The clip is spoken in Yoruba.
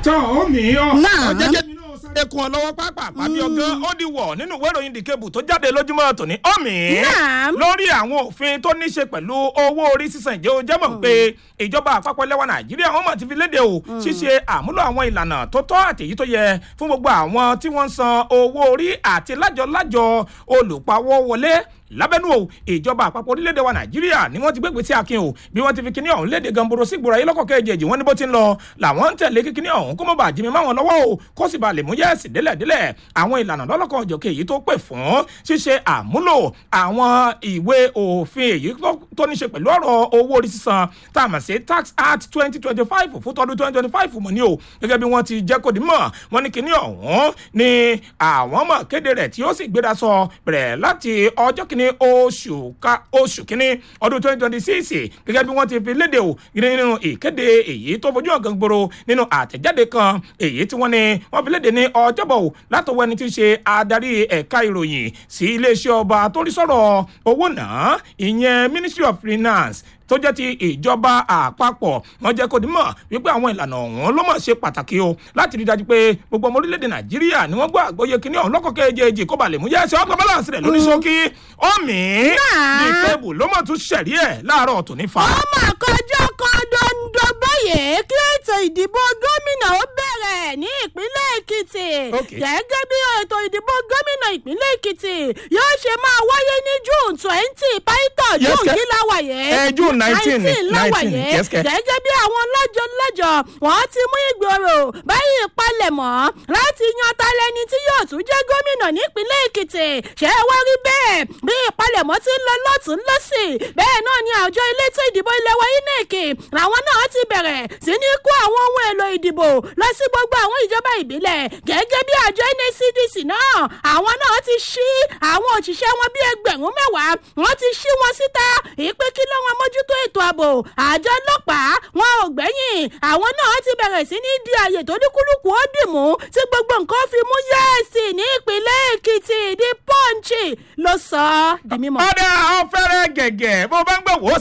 tọ́ ó mi ọ́ Náà. jẹ́jẹ́ mi náà sáré kun ọ lọ́wọ́ pápá pàbí ọgán ó di wọ̀ nínú ìwé ìròyìn The Cable tó jáde lójúmọ́ tòní ọ̀mì Náà. lórí àwọn òfin tó ní ṣe pẹ̀lú owó orí sísan ìjẹ́ o jẹ́ mọ̀ pé ìjọba àpapọ̀ lẹ́wà Nàìjíríà wọ́n mọ̀ ti fi léde o ṣíṣe àmúlò àwọn ìlànà tó tọ́ àti èyí tó yẹ fún gbogbo àwọn tí wọ́n ń san owó orí àti lájọ-lájọ olùpawọ́ wọlé lábẹ́nú o ìjọba àpapọ̀ orílẹ̀-èdè wa nàìjíríà ni wọ́n ti gbégbé sí akin o bí wọ́n ti fi kíní ọ̀hún léde gamboro sí gbòòrò ayé lọ́kọ̀ kejì wọ́n ní bó ti ń lọ làwọn ń tẹ̀lé kí kíní ọ̀hún kó mọ̀ bá jimi máwọn lọ́wọ́ o kó sì bá lè mú yẹ́ẹ̀sì délẹ̀délẹ̀ àwọn ìlànà lọ́lọ́kan òjòkè èyí tó pè fún ṣíṣe àmúlò àwọn ìwé òfin èyí tó- tó ní ṣe pẹ̀lú ọ̀rọ̀ owó orí sísan tá a mọ̀ sí tax act twenty twenty five fún tọdún twenty twenty five mọ̀ ní o gẹ́gẹ́ bí wọ́n ti jẹ́ kó di mọ̀ wọ́n ní kíní ọ̀hún ni àwọn mọ̀ kéde rẹ̀ tí ó sì gbéra sọ bẹ̀rẹ̀ láti ọjọ́ kìíní oṣù ká oṣù kìíní ọdún twenty twenty six gẹ́gẹ́ bí wọ́n ti fi léde o nínú ìkéde èyí tó fojú ọ̀gán gbòòrò nínú àtẹ̀jáde kan èyí tí wọ́n ní wọ́n fi léde ní ọjọ́bọ̀ o látọwọ́ ẹni tí ń ṣe adarí ẹ̀ka ìròyìn sí iléeṣẹ́ ọba tó rí sọ̀rọ̀ owó náà ìyẹn ministry of finance tó jẹ́ ti ìjọba àpapọ̀ wọ́n jẹ́ kó di mọ̀ wípé àwọn ìlànà ọ̀hún ló mọ̀ ṣe pàtàkì o láti rí dájú pé gbogbo ọmọ orílẹ̀-èdè nàìjíríà ni wọ́n gbọ́ àgbóyè kínní ọ̀hún lọ́kọ̀ kejì kó ba lè mú yẹ́ ẹsẹ̀ ọgbà balance rẹ̀ lórí ṣókí ọ̀mì ní kébù ló mọ̀ tún ṣẹ̀rí ẹ̀ láàárọ̀ tòní fa. ọmọ àkọjọ kan dondo báyìí kí ètò ìdìbò gómìnà ó bẹ̀rẹ̀ ní ìpínlẹ̀ èkìtì Okay. gẹ́gẹ́ bí ètò ìdìbò gómìnà ìpínlẹ̀ èkìtì yóò ṣe máa wáyé ní june twenty pító Yes, june ke- kí la wà yé Eh, June 19, la wà 19, yé yes, ke- gẹ́gẹ́ bí àwọn lọ́jọ́ lọ́jọ́ wọ́n ti mú ìgboro báyìí palẹ̀mọ́ láti yan talẹ́ni tí yóò tún jẹ́ gómìnà nípínlẹ̀ èkìtì ṣé ẹ wá rí bẹ́ẹ̀ bí ìpalẹ̀mọ́ ti ń lọ lọ́tún lọ́sì bẹ́ẹ̀ náà ni àjọ elétò ìdìbò ilẹ̀ wa inec làwọn náà ti bẹ̀rẹ̀ sí ní kó àwọn ohun èlò ìdìbò lọ sí gbogbo àwọn ìjọba ìbílẹ̀ gẹ́gẹ́ bí àjọ nscdc náà àwọn náà ti ṣí àwọn òṣìṣẹ́ wọn bíi ẹgbẹ̀rún mẹ́wàá wọ́n ti ṣí wọn síta ìpè kí ló wọn mójútó ètò ààbò àjọ ọlọ́pàá wọn ò gbẹ́yìn àwọn náà ti bẹ̀rẹ̀ sí ní di àyè tó ní kúlùkù ó dì mú tí gbogbo nǹkan fi mú yẹ́ẹ̀sì ní ìpínlẹ̀ èkìtì di pọ́ǹchì ló sọ ọ́ di mímọ́. ọ̀dà ọ̀fẹ́rẹ́ gẹ̀gẹ̀ bó bá ń gbọ̀ wò ó